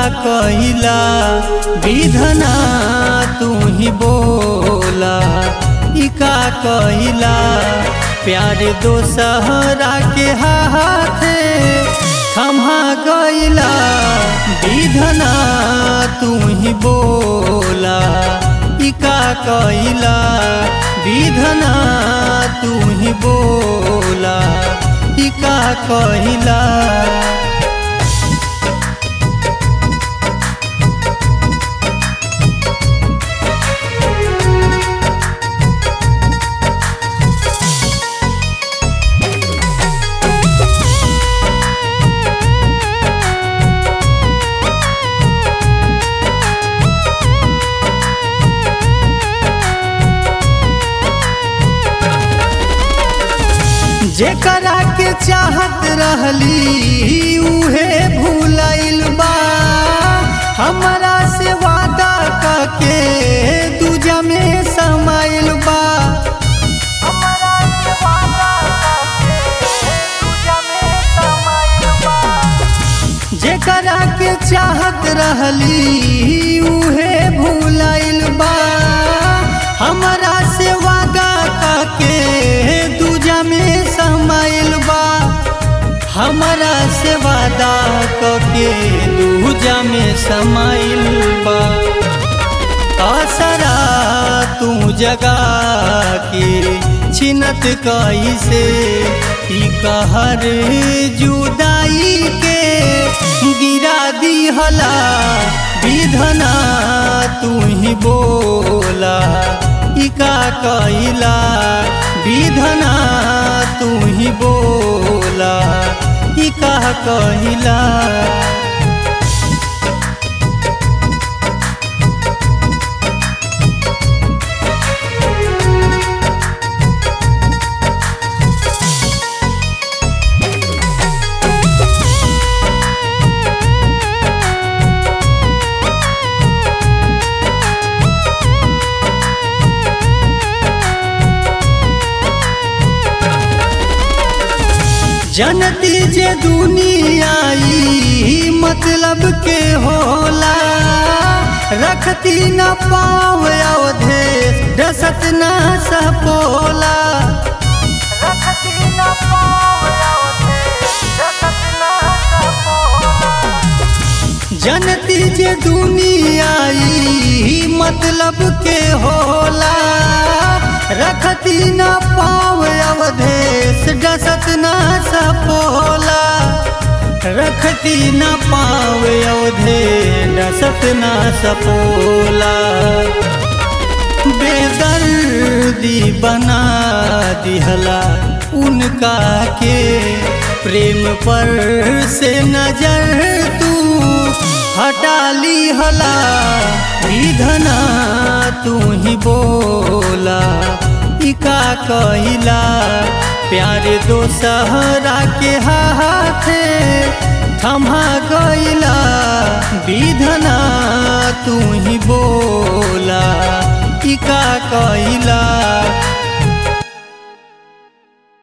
कहिला विधना तू ही बोला ई का कहिला प्यार दोसहरा के हाथे थमा गइला विधना तू ही बोला ई का कहिला विधना तू ही बोला ई का कहिला जेकरा के चाहत रहली उहे भूलाइल बा हमरा से वादा करके दूजा में समाइल बा जेकरा के चाहत रहली उहे भूलाइल बा हमरा से वादा करके दूजा में समाइल बा हमरा से वादा करके दूजा में समाइल बा असरा तू जगा के छिनत कैसे ई कहर जुदाई के गिरा दिहला विधना तू ही बोला ई का कैला विधना तू ही बोला ई का कैला जनती जे दुनिया ई मतलब के होला रखती न पाव अवधे डसत न सपोला जनती जे दुनिया ई मतलब के होला रखती न पाव अवधेश डसत न सपोला रखती न पाव अवधे डसत न सपोला बेदर्दी बना दिहला उनका के प्रेम पर से नजर तू हटा ली हला विधना तू ही बोला इका कहिला प्यार दोसहरा के हाथे थमा गइला विधना तू ही बोला इका कहिला